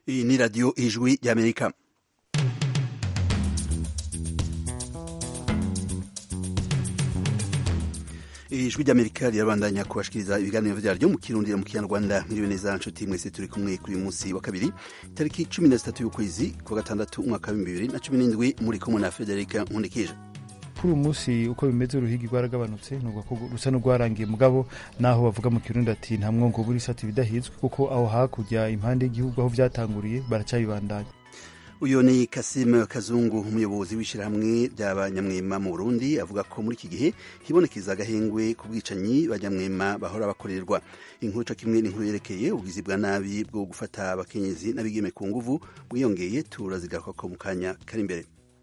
Iyi ni radiyo ijwi ry'amerika ijwi ry'amerika rirabandanya kubashikiriza ibiganiro vyaryo mu kirundi mu kinyarwanda mwiriwe neza nshuti mwese turi kumwe kuri uyu munsi wa kabiri tariki cumi na zitatu y'ukwezi kwa gatandatu umwaka w'ibihumbi bibiri na cumi n'indwi muri kumwe na federika nkundikije kuri uyu munsi uko bimeze uruhigi rwaragabanutse nubwo ko rusa n'urwarangiye mugabo naho bavuga mu kirundi ati nta mwongo w'ibisate bidahizwe kuko aho hakurya impande y'igihugu aho vyatanguriye baracabibandanya uyu ni Kasim Kazungu umuyobozi w'ishyirahamwe ry'abanyamwema mu Burundi avuga ko muri iki gihe hibonekeza agahengwe ku bwicanyi banyamwema bahora bakorerwa inkuru co kimwe n'inkuru yerekeye ubugizi bwa nabi bwo gufata abakenyezi n'abigeme ku nguvu bwiyongeye turazigako mu kanya kari imbere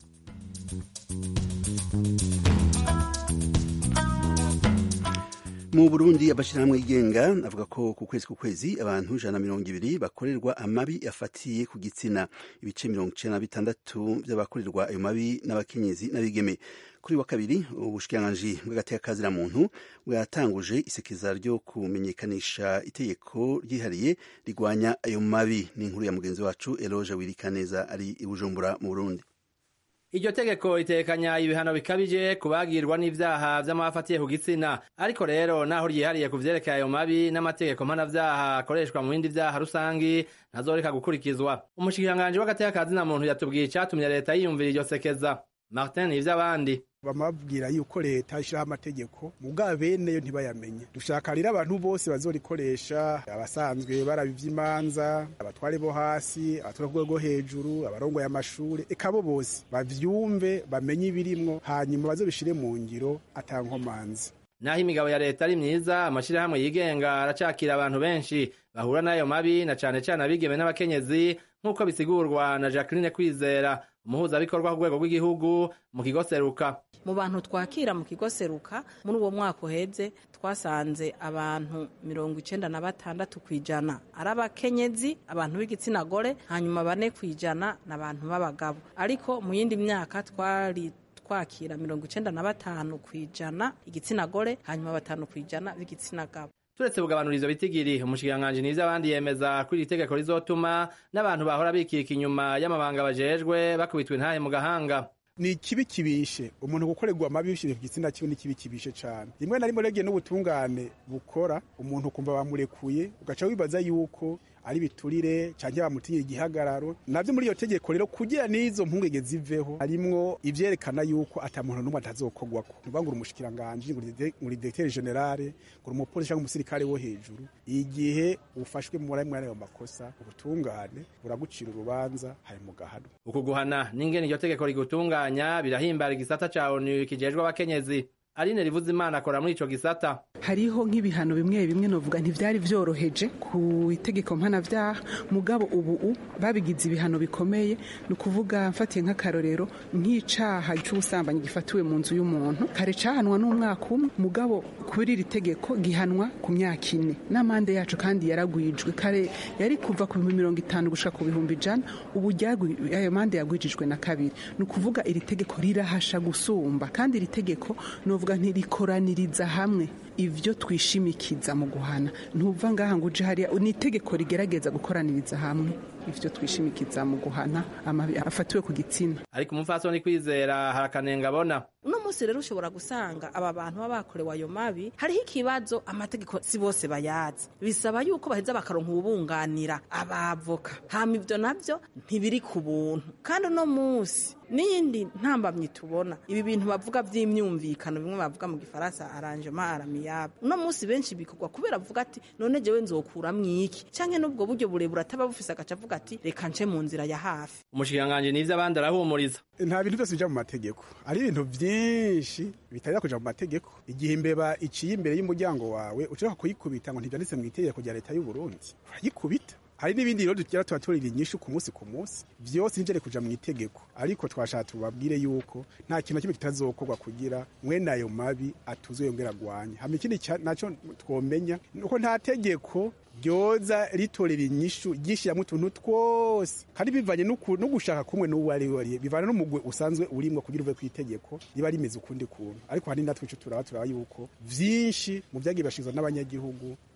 mu Burundi amashyirahamwe yigenga avuga ko ku kwezi ku kwezi abantu ijana na mirongo ibiri bakorerwa amabi afatiye ku gitsina ibice mirongo icenda na bitandatu by'abakorerwa ayo mabi n'abakenyezi n'abigeme kuri wa kabiri ubushikiranganji bw'agateka muntu bwatanguje isekeza ryo kumenyekanisha itegeko ryihariye rigwanya ayo mabi ni inkuru ya mugenzi wacu Eloge Wirikaneza ari i Bujumbura mu Burundi iryo tegeko ritekanya ibihano bikabije kubagirwa n'ivyaha vy'amafatiye ku gitsina ariko rero naho ryihariye ku vyerekeye ayo mabi n'amategeko mpanavyaha akoreshwa mu bindi vyaha rusangi ntazoreka gukurikizwa umushikiranganji w'agateka muntu yatubwiye icatumye leta yiyumvira iryo sekeza martin ivy'abandi bamabwira yuko leta ishiraho amategeko mugabo beneyo ntibayamenye dushaka rero abantu bose bazorikoresha abasanzwe baraba ivy'imanza abatware bo hasi abatware ku rwego hejuru abarongoye amashure eka bo bose bavyumve bamenye ibirimwo hanyuma bazobishire mu ngiro atankomanzi naho imigabo ya leta ari myiza amashirahamwe yigenga aracakira abantu benshi bahura n'ayo mabi na cane cane abigeme n'abakenyezi nk'uko bisigurwa na Jacqueline Kwizera umuhuzabikorwa ku rwego rw'igihugu mu kigo seruka mu bantu twakira mu kigo seruka muri uwo mwaka uheze twasanze abantu mirongo icenda na batandatu kw'ijana ari abakenyezi abantu b'igitsina gore hanyuma bane kw'ijana ni abantu b'abagabo ariko mu yindi myaka twari twakira mirongo icenda na batanu kw'ijana igitsina gore hanyuma batanu kw'ijana b'igitsina gabo turetse kugabanuriza bitigiri umushikiranganji n'ivyo abandi yemeza ko iri tegeko rizotuma n'abantu bahora bikika inyuma y'amabanga bajejwe bakubitwa intahe mu gahanga ni ikibi kibishe umuntu gukorerwa amabi bishije ku gitsina kiwe ni kibi kibishe cane rimwe na rimwe rege n'ubutungane bukora umuntu kumva bamurekuye ugaca wibaza yuko ari biturire canke bamutinyira igihagararo navyo muri iyo tegeko rero kugira n'izo mpungenge ziveho harimwo ivyerekana yuko ata muntu n'umwe atazokorwako nuvuga ngo uri umushikiranganji ngo uri directeur generale ngo uri umupolisi canke umusirikare wo hejuru igihe ufashwe muri amwe y'ayo makosa ubutungane buragucira urubanza hari mu gahano uku guhana n'ingene iryo tegeko rigutunganya birahimbara igisata ca onu kijejwe abakenyezi Aline rivuze imana akora muri ico gisata hariho nk'ibihano bimwe bimwe novuga ntivyari vyoroheje ku itegeko mpanavyaha mugabo ubu babigize ibihano bikomeye ni ukuvuga mfatiye nk'akarorero nk'icaha c'ubusambanyi gifatiwe mu nzu y'umuntu kare cahanwa n'umwaka umwe mugabo kuri iri tegeko gihanwa ku myaka ine n'amande yacu kandi yaragwijwe kare yari kuva ku bihumbi mirongo itanu gushika ku bihumbi ijana ubu ayo mande yagwijijwe na kabiri ni ukuvuga iri tegeko rirahasha gusumba kandi iri tegeko novuga tuvuga ntirikoraniriza hamwe ivyo twishimikiza mu guhana ntuva ngaha ngo uje hariya ni itegeko rigerageza gukoraniriza hamwe ivyo twishimikiza mu guhana amabi afatiwe ku gitsina ariko umupfasoni kwizera hari akanenga abona uno munsi rero ushobora gusanga aba bantu baba bakorewe ayo mabi hariho ikibazo amategeko si bose bayazi bisaba yuko baheza bakaronka ubunganira abavoka hama ivyo navyo ntibiri ku buntu kandi uno munsi n'iyindi ntambamyi tubona ibi bintu bavuga vy'imyumvikano bimwe bavuga mu gifaransa arrangement aramiyable uno munsi benshi bikorwa kubera avuga ati none jewe nzokuramwo iki canke n'ubwo buryo burebure ataba bufise agaca avuga ati reka nce mu nzira ya hafi umushikiranganji n'ivyo abandi arahumuriza nta bintu byose bija mu mategeko ari ibintu vyinshi bitarira kuja mu mategeko igihe imbeba iciye imbere y'umuryango wawe ushaka kuyikubita ngo ntivyanditse mu itegeko rya leta y'u Burundi urayikubita hari n'ibindi rero tugira tuba turira inyishu ku munsi ku munsi vyose ntivyari kuja mu itegeko ariko twashaka tubabwire yuko nta kintu kimwe kitazokorwa kugira mwene ayo mabi atuzwe yongera agwanye hama ikindi naco twomenya nuko nta tegeko ryoza ritorera inyishu ryishyiramo utuntu twose kandi bivanye no gushaka kumwe n'uwo ari we bivana n'umugwe usanzwe urimwo kugira uve ku itegeko riba rimeze ukundi kuntu ariko hari natwe ico turaba turaba yuko vyinshi mu vyagiye bashizwa n'abanyagihugu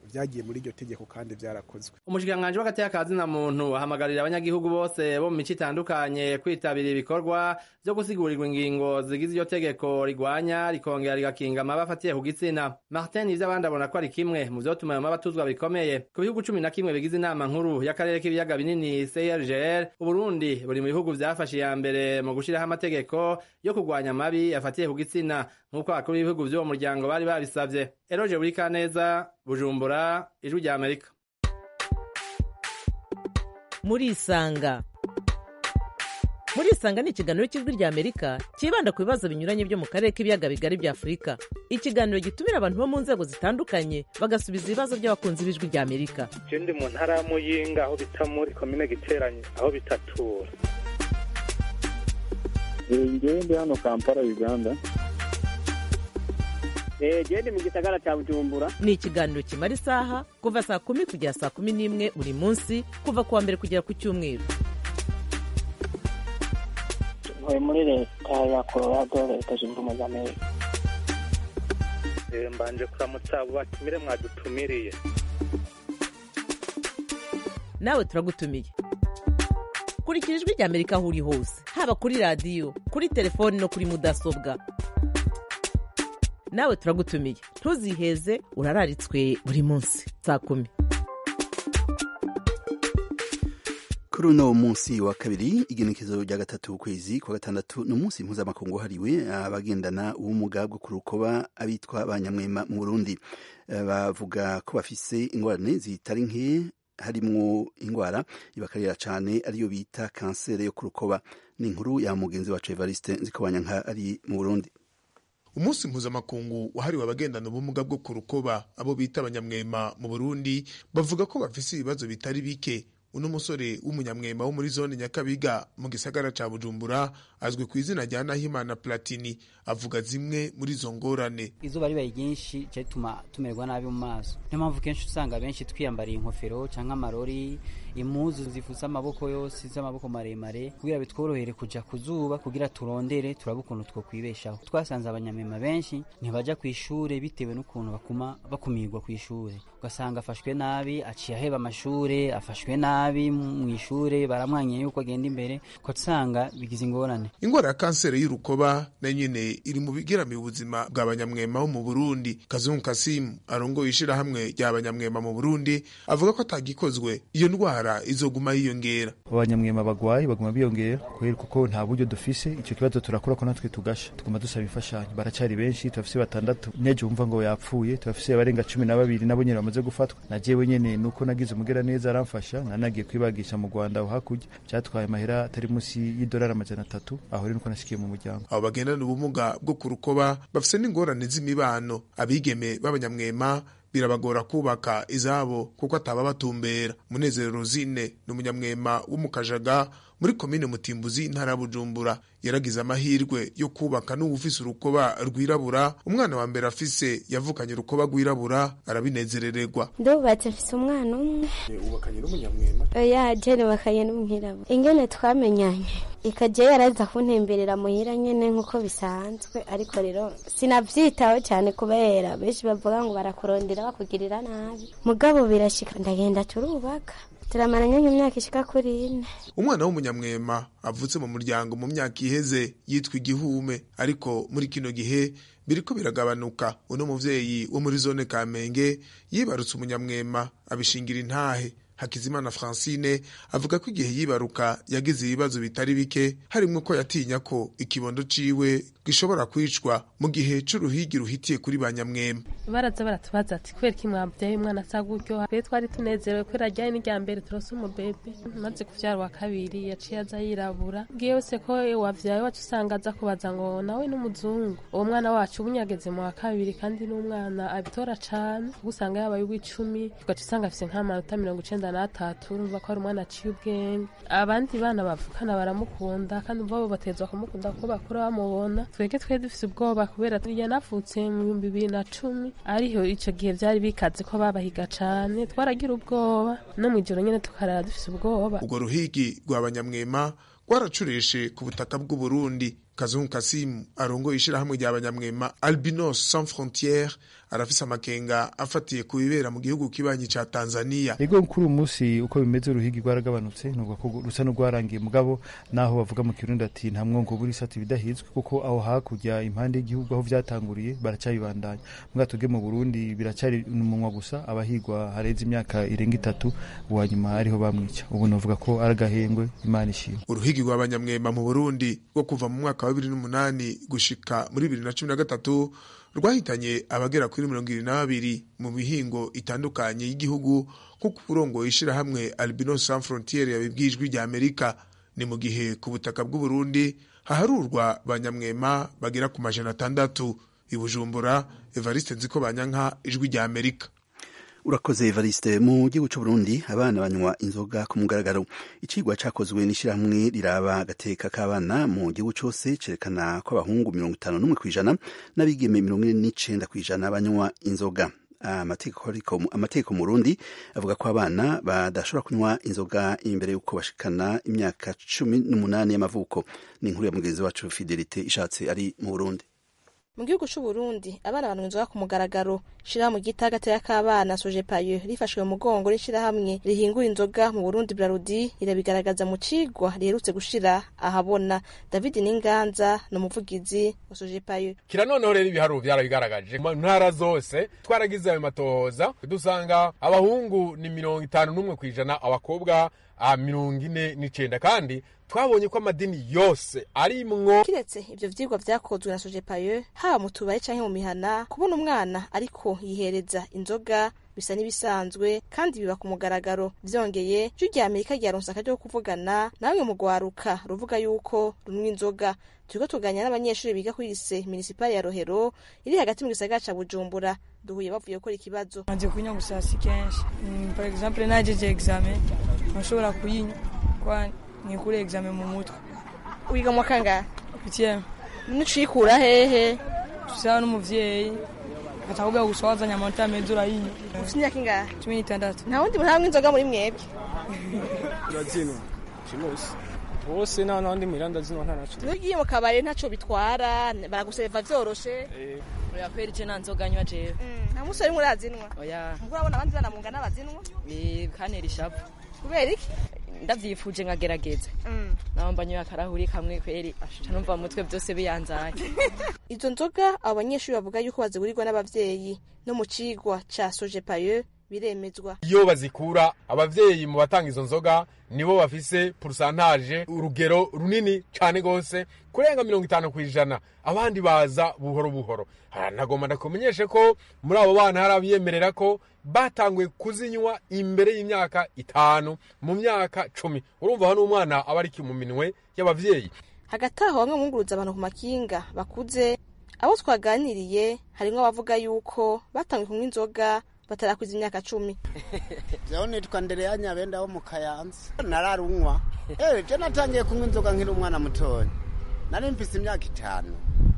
vyagiye muri iryo tegeko kandi vyarakozwe umushikiranganji w'agateka ka zina muntu ahamagarira abanyagihugu bose bo mu mico itandukanye kwitabira ibikorwa vyo gusigurigwa ingingo zigize iryo tegeko rigwanya rikongera rigakinga amaba afatiye ku gitsina martin ivyo abandi abona ko ari kimwe mu vyotuma ayo maba atuzwa bikomeye ku bihugu cumi na kimwe bigize inama nkuru y'akarere k'ibiyaga binini crgr uburundi buri mu bihugu vyafashe iya mbere mu gushiraho amategeko yo kurwanya amabi afatiye ku gitsina nk'uko abakuru b'ibihugu vy'uwo muryango bari babisavye eroje buri kaneza bujumbura ijwi rya amerika murisanga murisanga ni ikiganiro cy'ijwi rya amerika cyibanda ku bibazo binyuranye byo mu karere k'ibiyaga bigari bya afurika ikiganiro gitumira abantu bo mu nzego zitandukanye bagasubiza ibibazo by'abakunzi b'ijwi rya amerika je ndi mu ntara ya muyinga aho bita muri komine giteranye aho bitatura ngewe ndi hano kampala uganda gende mu gisagara cya bujumbura ni ikiganiro kimara isaha kuva saa kumi kugera saa kumi n'imwe buri munsi kuva ku wa mbere kugera ku cyumweru ntuye muri leta ya colorado leta zunze ubumwe za amerika Eh, mbanje kuramutsa abo batumire mwadutumiriye nawe turagutumiye kurikira ijwi rya amerika aho uri hose haba kuri radiyo kuri telefoni no kuri mudasobwa nawe turagutumiye ntuziheze urararitswe buri munsi saa kumi kuri uno munsi wa kabiri igenekezo rya gatatu ukwezi kwa gatandatu ni umunsi mpuzamakungu wahariwe abagendana ubumuga bwo ku rukoba abitwa banyamwema mu burundi Eh, bavuga ko bafise ingorane zitari nke harimwo indwara ibakarira cane ariyo bita kanseri yo ku rukoba ni inkuru ya mugenzi wacu evariste nzikobanyanka ari mu burundi umunsi mpuzamakungu wahariwe abagendana ubumuga bwo ku rukoba abo bita abanyamwema mu burundi bavuga ko bafise ibibazo bitari bike uno musore w'umunyamwema wo muri zone nyakabiga mu gisagara ca bujumbura azwi ku izina rya nahimana platini avuga zimwe muri izo ngorane izuba ribaye ryinshi cyo rituma tumererwa nabi mu maso niyo mpamvu kenshi usanga benshi twiyambariye inkofero cyangwa amarori impuzu zifutse amaboko yose z'amaboko maremare kugira bitworohere kuja ku zuba kugira turondere turabe ukuntu twokwibeshaho twasanze abanyamwema benshi ntibaja ku ishure bitewe n'ukuntu bakuma bakumirwa ku ishure ugasanga afashwe nabi aciye aheba amashure afashwe nabi mu ishure baramwanyiye yuko agenda imbere ugasanga bigize ingorane ingwara ya kanseri y'urukoba nayo nyene iri mu bigeramiye ubuzima bwa banyamwema bo mu burundi kazungu kasimu arongoye ishirahamwe rya banyamwema mu burundi avuga ko atagikozwe iyo ndwara izoguma yiyongera abanyamwema bagwaye baguma biyongera kubera kuko nta buryo dufise icyo kibazo turakora ko natwe tugasha tuguma dusaba imfashanyo baracari benshi turafise batandatu neje wumva ngo yapfuye turafise abarenga cumi na babiri nabo nyene bamaze gufatwa na jewe nyene nuko nagize umugera neza aramfasha nanagiye kwibagisha mu rwanda aho hakurya byatwaye amahera atari munsi y'idolari amajana atatu aho rero nuko nashikiye mu muryango abo bagendana ubumuga bwo ku rukoba bafise n'ingorane z'imibano abigeme b'abanyamwema birabagora kubaka izabo kuko ataba batumbera munezero rosine ni umunyamwema wo mu kajaga muri komine mutimbuzi intara ya bujumbura yaragize amahirwe yo kubaka n'uwufise urukoba rwirabura umwana wa mbere afise yavukanye urukoba rwirabura arabinezerererwa ndubatse mfise umwana umwe ubakanye n'umunyamwema oya jene bakanye n'umwirabura ingene twamenyanye ikaje yaraza kuntemberera muhira nyene nk'uko bisanzwe ariko rero sinavyitaho cyane kubera benshi bavuga ngo barakurondera bakugirira nabi mugabo birashika ndagenda turubaka turamaranye nk'imyaka ishika kuri ine umwana w'umunyamwema avutse mu muryango mu myaka iheze yitwa igihume ariko muri kino gihe biriko biragabanuka uno muvyeyi wo muri zone kamenge yibarutse umunyamwema abishingira intahe hakizimana francine avuga ko igihe yibaruka yagize ibibazo bitari bike harimwo ko yatinya ko ikibondo ciwe gishobora kwicwa mu gihe c'uruhigi ruhitiye kuri ba nyamwema baraza baratubaza ati kubera ko mwabyaye umwana asa gutyo rero twari tunezerewe kubera ajyanye n'irya mbere turose umubebe maze kuvyara wa kabiri yaciye aza yirabura bwiye wese ko wavyaye wacu usanga aza kubaza ngo nawe n'umuzungu uwo mwana wacu ubu nyageze mu wa kabiri kandi n'umwana abitora cane kuko usanga yabaye uw'icumi ugaca usanga afise nk'amanota mirongo icenda n'atatu urumva ko ari umwana aciye ubwenge abandi bana bavukana baramukunda kandi ubwabo batezwa kumukunda kuko bakura bamubona twebwe twari dufise ubwoba kubera yanavutse mu bihumbi bibiri na cumi ariho ico gihe vyari bikaze ko babahiga cane twaragira ubwoba no mw'ijoro nyene tukarara dufise ubwoba urwo ruhigi rwa banyamwema rwaracureshe ku butaka bw'uburundi kazungu kasimu arongoye ishirahamwe rya banyamwema albinos sans frontiere arafise amakenga afatiye ku bibera mu gihugu kibanyi ca tanzania ego kuri uyu munsi uko bimeze uruhigi rwaragabanutse nubwo ko rusa n'urwarangiye mugabo naho bavuga mu kirundi ati nta mwongo buri sati bidahizwe kuko aho hakurya impande y'igihugu aho vyatanguriye baracabibandanya mbwa tuge mu burundi biracari umunwa gusa abahigwa hareze imyaka irenga itatu uwa nyuma ariho bamwica ubu novuga ko ari agahengwe imana ishimwe uruhigi rw'abanyamwema mu burundi rwo kuva mu mwaka wa bibiri n'umunani gushika muri bibiri na cumi na gatatu rwahitanye abagera kuri mirongo irindwi na babiri mu mihingo itandukanye y'igihugu nk'uko urongoye ishirahamwe albinos sans frontiere yabibwijwe rya amerika ni mu gihe ku butaka bw'uburundi haharurwa banyamwema bagera ku majana atandatu i bujumbura evariste nziko banyanka ijwi rya amerika urakoze evariste mu gihugu c'uburundi abana banywa inzoga ku mugaragaro icigwa cakozwe n'ishirahamwe riraba agateka k'abana mu gihugu cose cerekana ko abahungu mirongo itanu n'umwe kw'ijana n'abigeme mirongo ine n'icenda kw'ijana banywa inzoga amategeko mu Burundi avuga ko abana badashobora kunywa inzoga imbere y'uko bashikana imyaka cumi n'umunani y'amavuko ni inkuru ya mugenzi wacu Fidelite ishatse ari mu Burundi mu gihugu c'u Burundi abana banywa inzoga ku mugaragaro shirahamwe ryita agateka k'abana sojepayo rifashwe mu mugongo n'ishirahamwe rihingura inzoga mu Burundi Brarudi irabigaragaza mu cigwa riherutse gushira ahabona David Ninganza ni umuvugizi wa sojepayo kira noneho rero ibiharuro vyarabigaragaje mu ntara zose twaragize ayo matohoza dusanga abahungu ni mirongo itanu n'umwe kw'ijana abakobwa a mirongo ine n'icenda kandi twabonye ko amadini yose arimwo kiretse ivyo vyigwa vyakozwe na sojepayo haba mu tubare canke mu mihana kubona umwana ariko yihereza inzoga bisa n'ibisanzwe kandi biba ku mugaragaro vyongeye ijwi rya amerika ryaronse akaryo ko kuvugana namwe mu rwaruka ruvuga yuko runywa inzoga turiko tuganira n'abanyeshuri biga kuri lise minisipali ya rohero iri hagati mu gisagara ca bujumbura duhuye bavuye gukora ikibazo maze kunywa gusa si kenshi par exemple najeje examen nashobora kuyinywa kwa nikure examen mu mutwe wiga mu kangahe huitième nicikura hehe tusaba n'umuvyeyi atavuga gusa wazanye amata meza urayinywa ufite imyaka ingahe cumi n'itandatu nta wundi muntu anywa inzoga muri mwebwe urazinwa kimusi bose nta n'abandi miranda zinwa nta naco iyo ugiye mu kabari ntaco bitwara baraguseriva vyoroshe oya kweri je nta nzoga nywa jewe nta musore umwe urazinwa oya mugura urabona abandi bana mungana bazinwa kantera ishavu kubera iki ndavyifuje nkagerageza naho mbanyoye akarahuri kamwe kweri asha numva mu mutwe byose biyanzaye izo nzoga abo banyeshuri bavuga yuko bazigurirwa n'abavyeyi no mu cigwa ca sojepayo biremezwa iyo bazikura abavyeyi mu batanga izo nzoga nibo bafise purusantaje urugero runini cane gose kurenga mirongo itanu kw'ijana abandi baza buhoro buhoro nagomba ndakumenyeshe ko muri abo bana hari abiyemerera ko batanguye kuzinywa imbere y'imyaka itanu mu myaka cumi urumva hano umwana aba ari mu minwe y'abavyeyi hagati aho bamwe bunguruza abantu ku makinga bakuze abo twaganiriye harimwo abavuga yuko batanguye kunywa inzoga batarakuza imyaka cumi jewe nitwa ndereya nyabenda wo mu kayanza nararunywa ewe je natangiye kunywa inzoga nkiri umwana mutoya nari mfise imyaka itanu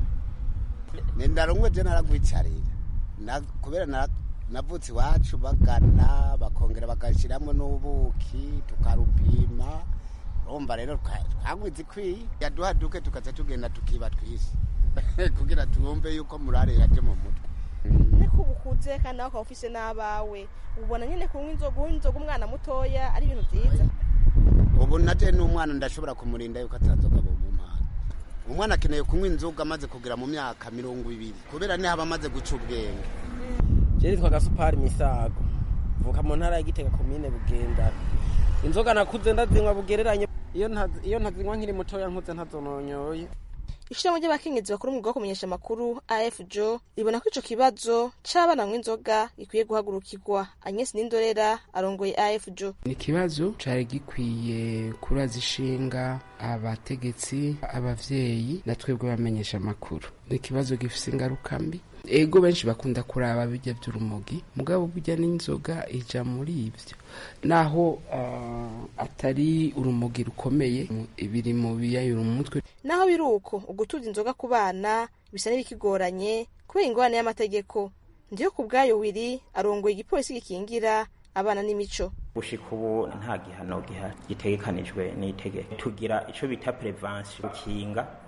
nindarunywe je naragwicarira kubera navutse iwacu bagana bakongera bagashiramwo n'ubuki tukarupima urumva rero twagwize ikwiye yaduha duke tukaza tugenda tukiba twisi kugira tuwumve yuko murare yaje mu mutwe niko ubukuze kandi nawe ukaba ufise n'abawe ubona nyine kunywa inzoga unywa inzoga umwana mutoya ari ibintu byiza ubu naje n'umwana ndashobora kumurinda yuko atanzoga bumumpana umwana akeneye kunywa inzoga amaze kugera mu myaka mirongo ibiri kubera niho aba amaze guca ubwenge jeri twa gasupari misago vuka mu ntara ya gitega komine bugendana inzoga nakuze ndazinywa bugereranye iyo ntazinywa nkiri mutoya nkuze ntazononyoye ishirahamwe ry'abakenyezi bakora umwuga wo kumenyesha amakuru afjo ribona ko ico kibazo c'abana banywa inzoga gikwiye guhagurukirwa agnes n'indorera arongoye afjo ni ikibazo cari gikwiye kuraza ishinga abategetsi abavyeyi na twebwe bamenyesha amakuru ni ikibazo gifise ingaruka mbi ego benshi bakunda kuraba bijya by'urumogi mugabo burya n'inzoga ija muri ivyo naho uh, atari urumogi rukomeye biri mu biyayura umutwe naho biri uko ugutuza inzoga ku bana bisa n'ibikigoranye kubera ingorane y'amategeko ndiyo ku bwayo wiri arongoye igipolisi gikingira abana n'imico gushika ubu nta gihano gitegekanijwe n'itegeko tugira ico bita prevention gukinga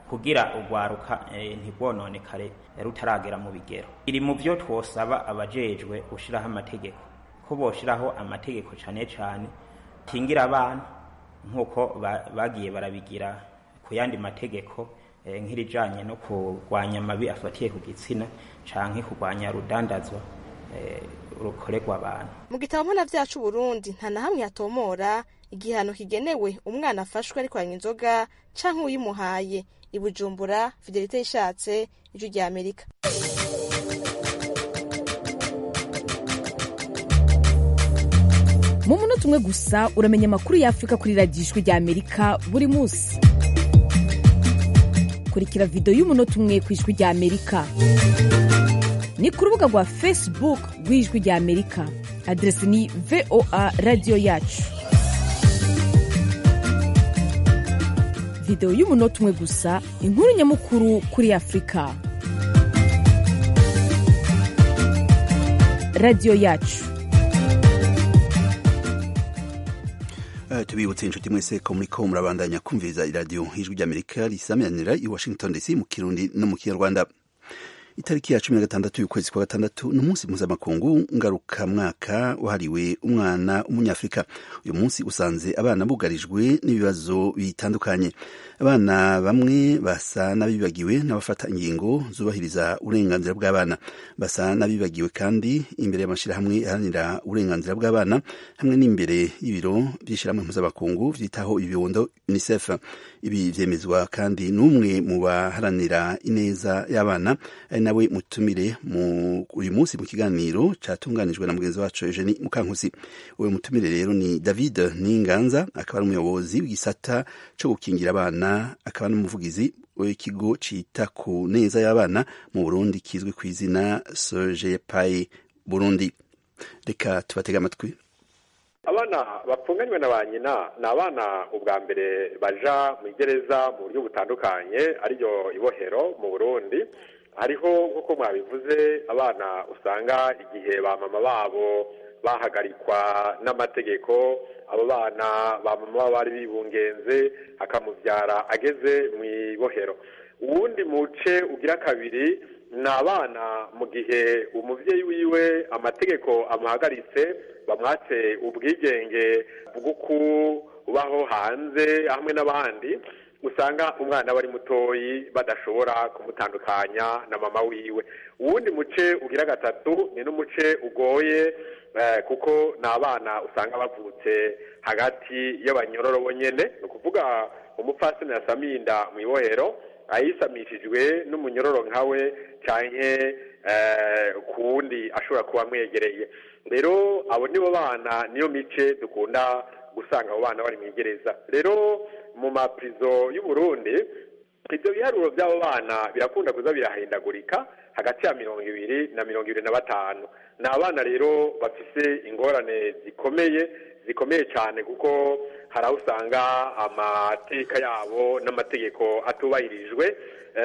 kugira urwaruka eh, ntirwononekare rutaragera mu bigero iri mu byo twosaba abajejwe gushiraho amategeko ko boshiraho amategeko cane cane kingira abana nk'uko ba- bagiye barabigira ku yandi mategeko eh, nk'irijanye no kurwanya amabi afatiye ku gitsina canke kurwanya rudandazwa eh, rukorerwa abantu mu gitabo mpanavyaha c'uburundi nta na hamwe hatomora igihano kigenewe umwana afashwe ariko yanywa inzoga canke uyimuhaye i bujumbura fidelite yishatse ijwi rya amerika mu munota umwe gusa uramenya amakuru y'afurika kuri radiyo ijwi rya amerika buri munsi kurikira videwo y'umunota umwe ku ijwi rya amerika ni ku rubuga rwa facebook rw'ijwi rya amerika aderesi ni voa radiyo yacu videwo y'umunota umwe gusa inkuru nyamukuru kuri afurika radiyo yacu Uh, tubibutse inshuti mwese ko muriko murabandanya kumviriza iradiyo ijwi ry'amerika risamiranira i washington dc mu kirundi no mu kinyarwanda itariki ya cumi na gatandatu y'ukwezi kwa gatandatu ni umunsi mpuzamakungu ngarukamwaka wahariwe umwana w'umunyafurika uyu munsi usanze abana bugarijwe n'ibibazo bitandukanye abana bamwe basa n'abibagiwe n'abafata ingingo zubahiriza uburenganzira bw'abana basa n'abibagiwe kandi imbere y'amashyirahamwe aharanira uburenganzira bw'abana hamwe n'imbere y'ibiro by'ishyirahamwe mpuzamakungu byitaho ibibondo unicef ibi vyemezwa kandi n'umwe mu baharanira ineza y'abana ari nawe mutumire mu uyu munsi mu kiganiro catunganijwe na mugenzi wacu Eugenie Mukankusi uwo mutumire rero ni David Ninganza akaba ari umuyobozi w'igisata co gukingira abana akaba n'umuvugizi w'ikigo cita ku neza y'abana mu Burundi kizwi ku izina Sojepai Burundi reka tubatega amatwi abana bapfunganywe na ba nyina ni abana ubwa mbere baja mu igereza mu buryo butandukanye ariryo ibohero mu burundi hariho nk'uko mwabivuze abana usanga igihe ba mama babo bahagarikwa n'amategeko abo bana ba mama baba bari bibungenze akamubyara ageze mu ibohero uwundi muce ugira kabiri ni abana mu gihe umubyeyi wiwe amategeko amuhagaritse bamwatse ubwigenge bwo kubaho hanze hamwe n'abandi usanga umwana aba ari mutoyi badashobora kumutandukanya na mama wiwe uwundi muce ugira gatatu ni n'umuce ugoye kuko ni abana usanga bavutse hagati y'abanyororo bonyine ni ukuvuga umupfasini yasamiye inda mu ibohero ayisamishijwe n'umunyororo nkawe cyane ku wundi ashobora kuba amwegereye rero abo nibo bana niyo mice dukunda gusanga abo bana bari mu igereza rero mu mapirizo y'uburundi ibyo biharuro by'abo bana birakunda kuza birahindagurika hagati ya mirongo ibiri na mirongo ibiri na batanu ni abana rero bafise ingorane zikomeye zikomeye cyane kuko hari aho usanga amateka yabo n'amategeko atubahirijwe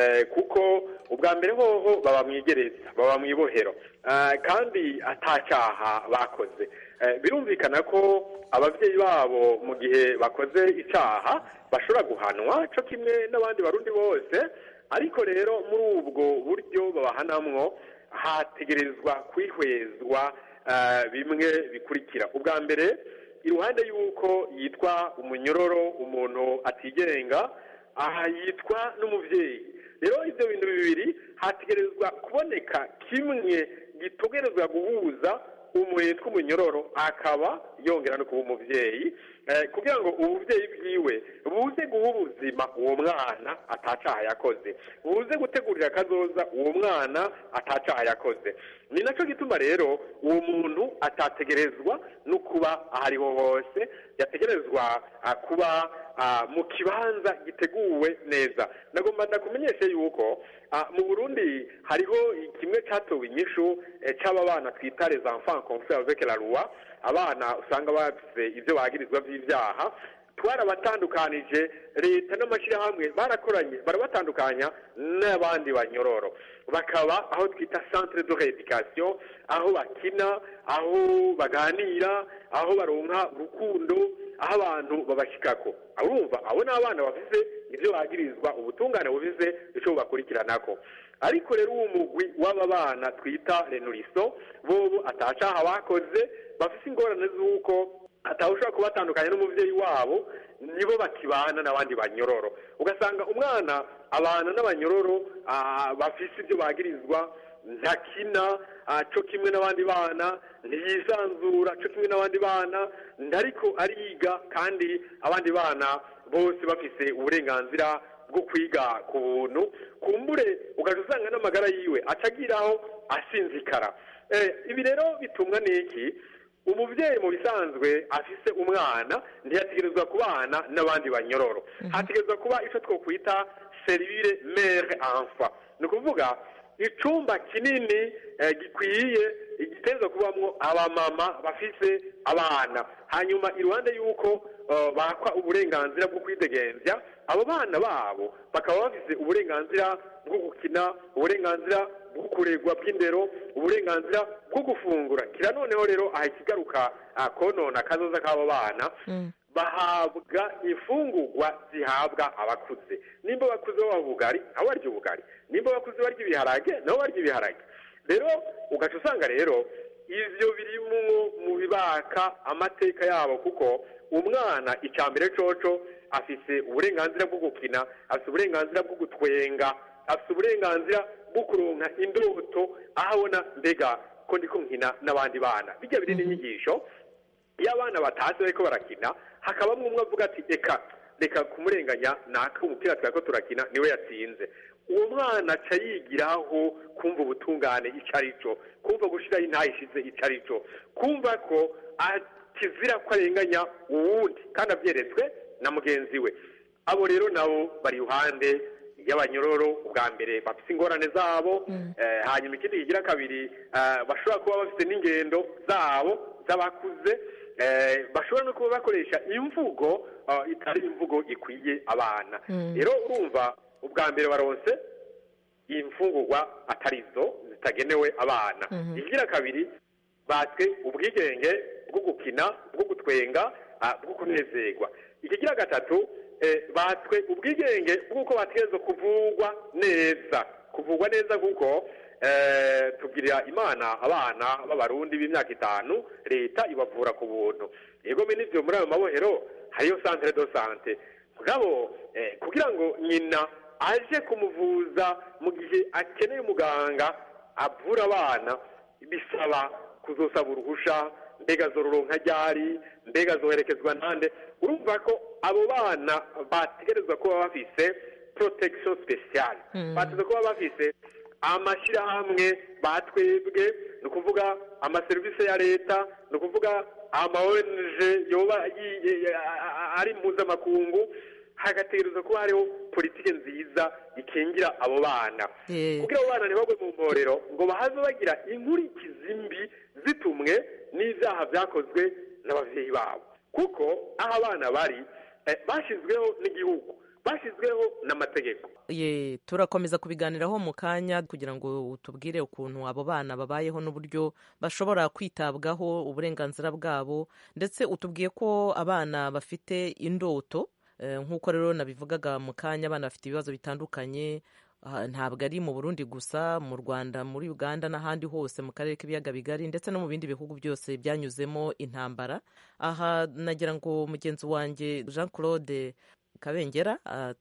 kuko ubwa mbere hoho baba mu igereza baba mu ibohero kandi atacyaha bakoze birumvikana ko ababyeyi babo mu gihe bakoze icyaha bashobora guhanwa cyo kimwe n'abandi barundi bose ariko rero muri ubwo buryo babahanamwo hategerezwa kwihwezwa bimwe bikurikira ubwa mbere iruhande y'uko yitwa umunyororo umuntu atigenga aha yitwa n'umubyeyi rero ibyo bintu bibiri hategerezwa kuboneka kimwe gitegerezwa guhuza umuntu yitwa umunyororo akaba yongera no kuba umubyeyi kugira ngo ububyeyi bwiwe buze guha ubuzima uwo mwana atacaha yakoze buze gutegurira akazoza uwo mwana atacaha yakoze ni nacyo gituma rero uwo muntu atategerezwa no kuba aho ariho hose yategerezwa kuba mu kibanza giteguwe neza nagomba ndakumenyeshe yuko mu burundi hariho kimwe cyatowe inyishu cy'aba bana twita les enfants confrères avec la loi abana usanga bafite ibyo bagirizwa by'ibyaha twarabatandukanije leta n'amashyirahamwe barakoranye barabatandukanya n'abandi banyororo bakaba aho twita centre de rééducation aho bakina aho baganira aho baronka urukundo aho abantu babashyikako urumva abo ni abana bafise ibyo bagirizwa ubutungane bufise icyo bubakurikiranako ariko rero uwo mugwi w'aba bana twita renuriso bobo atacaha bakoze bafise ingorane z'uko atawushobora kubatandukanya n'umubyeyi wabo nibo bakibana n'abandi banyororo ugasanga umwana abana n'abanyororo bafise ibyo bagirizwa ntakina cyo kimwe n'abandi bana ntiyisanzura cyo kimwe n'abandi bana ntariko ariga kandi abandi bana bose bafise uburenganzira bwo kwiga ku buntu kumbure ugaca usanga n'amagara yiwe acagiraho asinzikara ibi rero bitumwa n'iki umubyeyi mu bisanzwe afise umwana ntiyategerezwa kubana n'abandi banyororo hategerezwa kuba icyo twakwita serivire mere anfa ni ukuvuga icumba kinini gikwiye giteza kubamwo abamama bafise abana hanyuma iruhande y'uko bakwa uburenganzira bwo kwidegembya abo bana babo bakaba bafise uburenganzira bwo gukina uburenganzira bwo kuregwa bw'indero uburenganzira bwo gufungura kira noneho rero aha ikigaruka konona kazoza k'abo bana bahabwa imfungurwa zihabwa abakuze nimba abakuze baba ubugari nabo barya ubugari nimba abakuze barya ibiharage nabo barya ibiharage rero ugaca usanga rero ivyo birimwo mu bibaka amateka yabo kuko umwana icya mbere coco afise uburenganzira bwo gukina afise uburenganzira bwo gutwenga afise uburenganzira bwo kuronka indoto aho abona mbega ko ndiko nkina n'abandi bana bijya biri n'inyigisho iyo abana batashye bariko barakina hakabamwe umwe avuga ati reka reka kumurenganya naka umupira twari turakina niwe yatsinze uwo mwana aca yigiraho kumva ubutungane icyo ari cyo kumva gushyiraho intayishize icyo ari cyo kumva ko kizira ko arenganya uwundi kandi abyeretswe na mugenzi we abo rero nabo bari iruhande y'abanyororo ubwa mbere bafite ingorane zabo hanyuma ikindi kigira kabiri bashobora kuba bafite n'ingendo zabo z'abakuze bashobora no kuba bakoresha imvugo itari imvugo ikwiye abana rero urumva ubwa mbere baronse imfungurwa atari zo zitagenewe abana ikigira kabiri batwe ubwigenge bwo gukina bwo gutwenga bwo kunezerwa ikigira gatatu batwe ubwigenge bw'uko bategerezwa kuvugwa neza kuvugwa neza kuko tubwirira imana abana b'abarundi b'imyaka itanu leta ibavura ku buntu yego n'ibyo muri ayo mabohero hariyo santere do sante mugabo kugira ngo nyina aje kumuvuza mu gihe akeneye umuganga avura abana bisaba kuzosaba uruhusha mbega zoronka ryari mbega zoherekezwa nande urumva ko abo bana bategerezwa kuba bafise protection special bategerezwa kuba bafise amashyirahamwe batwebwe ni ukuvuga amaserivisi ya leta ni ukuvuga ama ONG yoba ari mpuzamakungu hagategerezwa kuba hariho politiki nziza ikingira abo bana kugira abo bana ntibagwe mu mporero ngo bahaze bagira inkurikizi mbi zitumwe n'ibyaha byakozwe n'ababyeyi babo kuko aho abana bari bashyizweho n'igihugu bashyizweho n'amategeko ye turakomeza kubiganiraho mu kanya kugira ngo utubwire ukuntu abo bana babayeho n'uburyo bashobora kwitabwaho uburenganzira bwabo ndetse utubwiye ko abana bafite indoto nk'uko rero nabivugaga mu kanya abana bafite ibibazo bitandukanye ntabwo ari mu burundi gusa mu rwanda muri uganda n'ahandi hose mu karere k'ibiyaga bigari ndetse no mu bindi bihugu byose byanyuzemo intambara aha nagira ngo mugenzi wanjye jean claude kabengera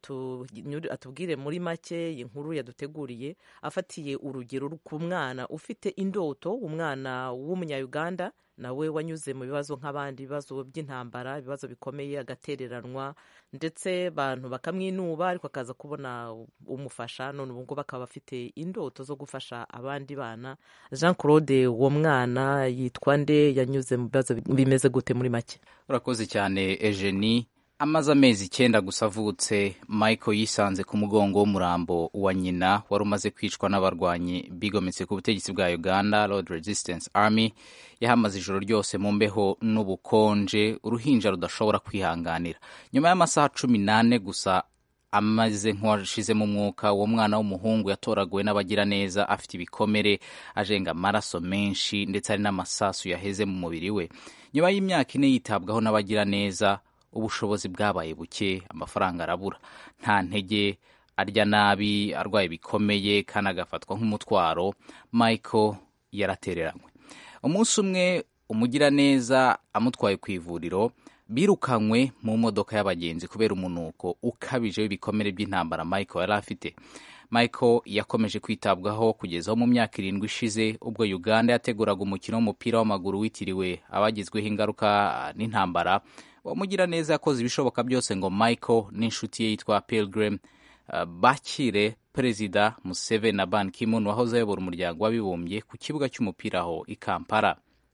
atubwire muri make inkuru yaduteguriye afatiye urugero ku mwana ufite indoto umwana w'umunyayuganda nawe wanyuze mu bibazo nk'abandi bibazo by'intambara ibibazo bikomeye agatereranwa ndetse abantu bakamwinuba ariko akaza kubona umufasha none ubu ngubu bakaba bafite indoto zo gufasha abandi bana jean claude uwo mwana yitwa nde yanyuze mu bibazo bimeze gute muri make urakoze cyane ejeni amaze amezi icyenda gusa avutse michael yisanze ku mugongo w'umurambo wa nyina wari umaze kwicwa n'abarwanyi bigometse ku butegetsi bwa uganda road resistance army yahamaze ijoro ryose mu mbeho n'ubukonje uruhinja rudashobora kwihanganira nyuma y'amasaha cumi n'ane gusa amaze nk'uwashizemo umwuka uwo mwana w'umuhungu yatoraguwe n'abagiraneza afite ibikomere ajenga amaraso menshi ndetse hari n'amasasu yaheze mu mubiri we nyuma y'imyaka ine yitabwaho n'abagiraneza ubushobozi bwabaye buke amafaranga arabura nta ntege arya nabi arwaye bikomeye kandi agafatwa nk'umutwaro michael yaratereranywe umunsi umwe umugiraneza amutwaye ku ivuriro birukanywe mu modoka y'abagenzi kubera umunuko ukabije w'ibikomere by'intambara michael yari afite michael yakomeje kwitabwaho kugeza mu myaka irindwi ishize ubwo uganda yateguraga umukino w'umupira w'amaguru witiriwe abagizweho ingaruka n'intambara uwo mugiraneza yakoze ibishoboka byose ngo michael n'inshuti ye yitwa pilgrim uh, bakire perezida museveni na ban kimun wahoze ayobora umuryango w'abibumbye ku kibuga cy'umupira aho i kampala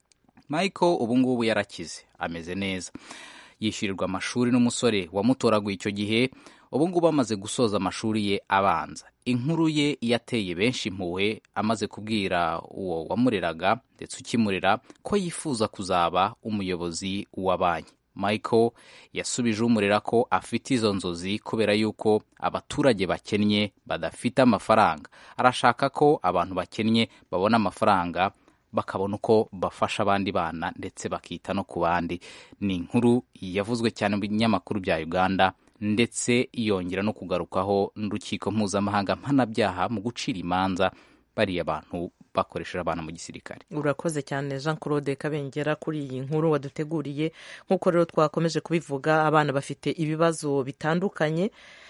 michael ubu ngubu yarakize ameze neza yishyurirwa amashuri n'umusore wamutoraguye icyo gihe ubu ngubu amaze gusoza amashuri ye abanza inkuru ye yateye benshi impuhwe amaze kubwira uwo wamureraga ndetse ukimurera ko yifuza kuzaba umuyobozi wa banki michael yasubije umurera ko afite izo nzozi kubera yuko abaturage bakennye badafite amafaranga arashaka ko abantu bakennye babona amafaranga bakabona uko bafasha abandi bana ndetse bakita no ku bandi ni inkuru yavuzwe cyane mu binyamakuru bya uganda ndetse yongera no kugarukaho n'urukiko mpuzamahanga mpanabyaha mu gucira imanza bariya bantu bakoresheje abana mu gisirikare urakoze cyane jean claude kabengera kuri iyi nkuru waduteguriye nk'uko rero twakomeje kubivuga abana bafite ibibazo bitandukanye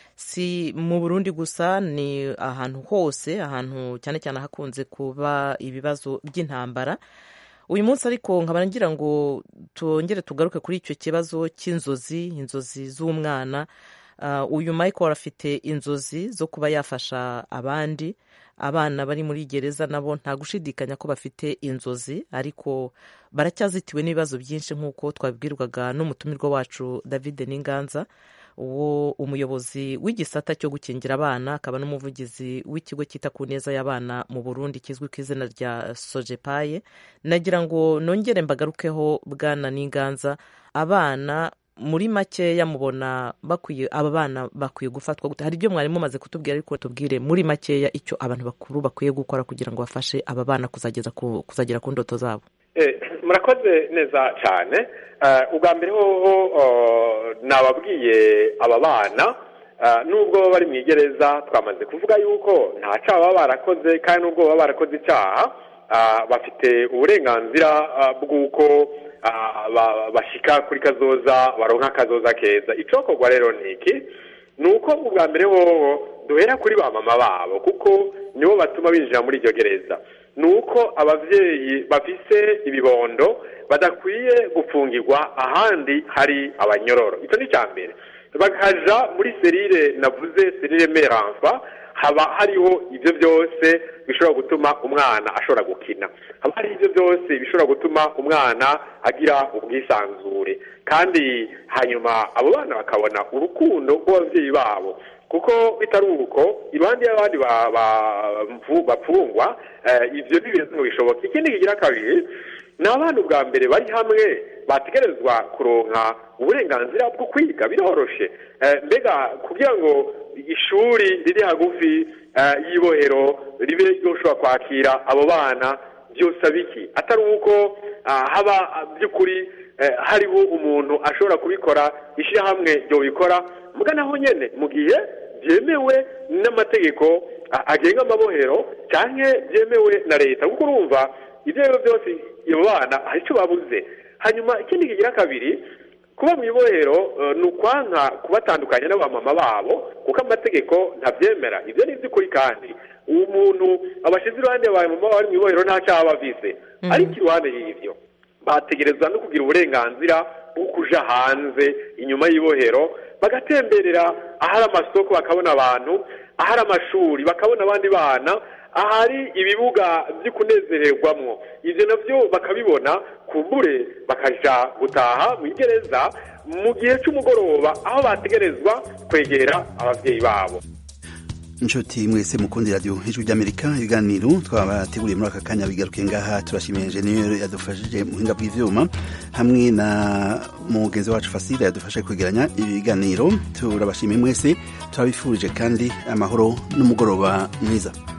si mu burundi gusa ni ahantu hose ahantu cyane cyane hakunze kuba ibibazo by'intambara uyu munsi ariko nkaba ngira ngo tongere tugaruke kuri icyo kibazo cy'inzozi inzozi z'umwana uyu michael afite inzozi zo kuba yafasha abandi abana bari muri gereza nabo nta gushidikanya ko bafite inzozi ariko baracyazitiwe n'ibibazo byinshi nk'uko twabibwirwaga n'umutumirwa wacu david n'inganza uwo umuyobozi w'igisata cyo gukingira abana akaba n'umuvugizi w'ikigo cyita ku neza y'abana mu burundi kizwi ku izina rya sojepaye nagira ngo nongere mbagarukeho bwana n'inganza abana muri makeya mubona bakwiye aba bana bakwiye gufatwa gute hari ibyo mwari mumaze kutubwira ariko tubwire muri makeya icyo abantu bakuru bakwiye gukora kugira ngo bafashe aba bana kuzageza ku kuzagera ku ndoto zabo murakoze neza cyane ubwa mbere hoho nababwiye aba bana nubwo baba bari mu igereza twamaze kuvuga yuko nta cyaha baba barakoze kandi nubwo baba barakoze icyaha bafite uburenganzira bw'uko bashyika kuri kazoza baronka akazoza keza icokorwa rero ni iki ni uko ubwa mbere hoho duhera kuri ba mama babo kuko nibo batuma binjira muri iryo gereza ni uko ababyeyi bafise ibibondo badakwiye gufungirwa ahandi hari abanyororo icyo ni icya mbere bakaja muri serire navuze serire meranfa haba hariho ibyo byose bishobora gutuma umwana ashobora gukina haba hari ibyo byose bishobora gutuma umwana agira ubwisanzure kandi hanyuma abo bana bakabona urukundo rw'ababyeyi babo kuko bitari uko iruhande y'abandi bapfungwa ibyo n'ibintu bishoboka ikindi kigira kabiri ni abana ubwa mbere bari hamwe bategerezwa kuronka uburenganzira bwo kwiga biroroshe mbega kugira ngo ishuri riri hagufi y'ibohero ribe ryoshobora kwakira abo bana byose biki atari uko haba by'ukuri hariho umuntu ashobora kubikora ishyirahamwe ryo bikora naho nyine mu gihe byemewe n'amategeko agenga amabohero cyangwa byemewe na leta kuko urumva ibyo ari byo byose abo bana hari icyo babuze hanyuma ikindi kigira kabiri kuba mu ibohero ni ukwanka kubatandukanya n'abamama babo kuko amategeko ntabyemera ibyo ni iby'ukuri kandi uwo muntu abashyize iruhande y'abamama bari mu ibohero nta cyaha bavise ariko iruhande y'ibyo bategerezwa no kugira uburenganzira bwo kuja hanze inyuma y'ibohero bagatemberera ahari amasoko bakabona abantu ahari amashuri bakabona abandi bana ahari ibibuga byo kunezererwamo ibyo nabyo bakabibona kumbure bakaja gutaha mu igereza mu gihe cy'umugoroba aho bategerezwa kwegera ababyeyi babo inshuti mwese mukundi radiyo ijwi ry'amerika ibiganiro twabateguriye muri aka kanya bigaruke ngaha turashimiye enjeniyeri yadufashije mu buhinga bw'ibyuma hamwe na mugenzi wacu fasire yadufashe kwegeranya ibiganiro turabashimiye mwese turabifurije kandi amahoro n'umugoroba mwiza